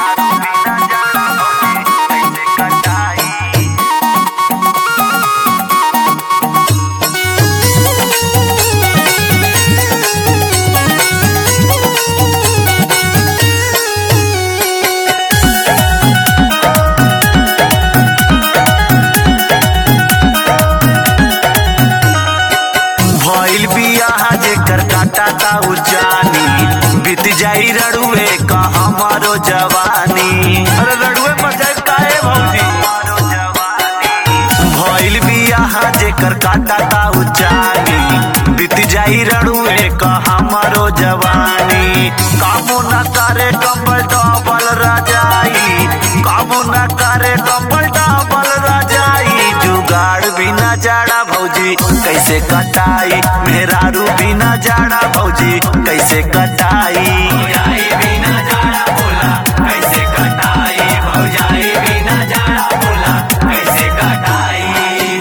भइल बियाह जेकर काटा ता उजानी बीत जाई रड़ुए का हमारो जवानी अरे रड़ुए पर जाए काहे भौजी भइल बियाह जेकर काटा ता उजानी बीत जाई रड़ुए का हमारो जवानी काबू न करे कंबल डबल रजाई काबू न करे कंबल डबल रजाई जुगाड़ बिना जाड़ा भौजी कैसे कटाई मेहरारू बिना जाड़ा भौजी कैसे कटाई बिना जाड़ा बोला कैसे कटाई भौजाई बिना जाड़ा बोला कैसे कटाई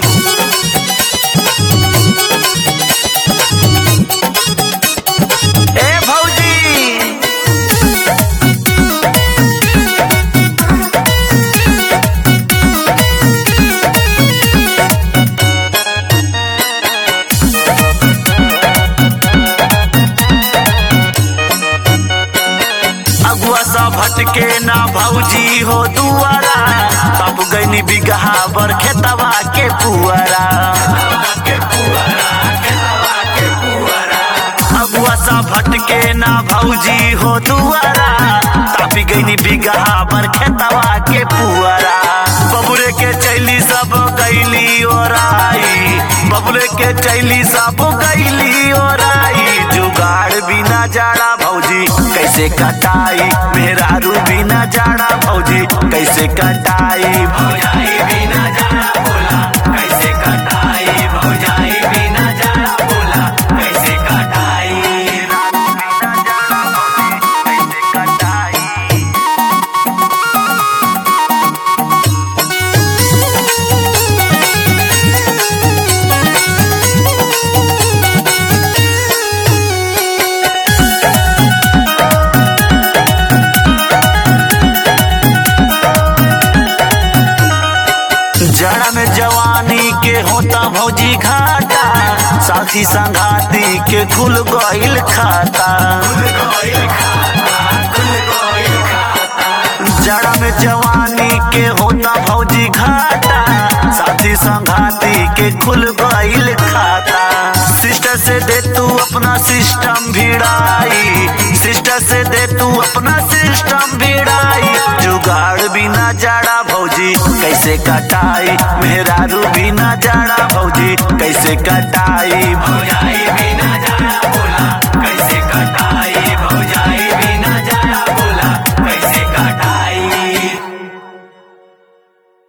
ए भौजी अगुआ सा भटके ना भौजी हो दुआरा तब गईनी बिगहा बर खेतवा के पुअरा अगुआ सा भटके ना भौजी हो दुआरा तब गईनी बिगहा बर खेतवा के पुअरा बबुरे के चैली सब गईली ओराई बबुरे के चैली सब गईली ओराई जुगाड़ बिना जाड़ा भौजी कैसे कटाई मेहरारू बिना जाड़ा भौजी कैसे कटाई भौजाई बिना जाड़ा बोला कैसे कटाई भौजाई बिना जाड़ा बोला कैसे कटाई बिना जाड़ा भौजी कैसे कटाई जड़ा में जवानी के होता भौजी घाटा साथी संघाती के खुल गईल खाता जड़ा में जवानी के होता भौजी घाटा साथी संघाती के खुल गईल खाता सिस्टर से दे तू अपना सिस्टम भिड़ाई सिस्टर से दे तू अपना सिस्टम भिड़ाई जुगाड़ बिना जाड़ा भौजी कैसे कटाई मेहरारू बिना जाड़ा भौजी कैसे कटाई भौजा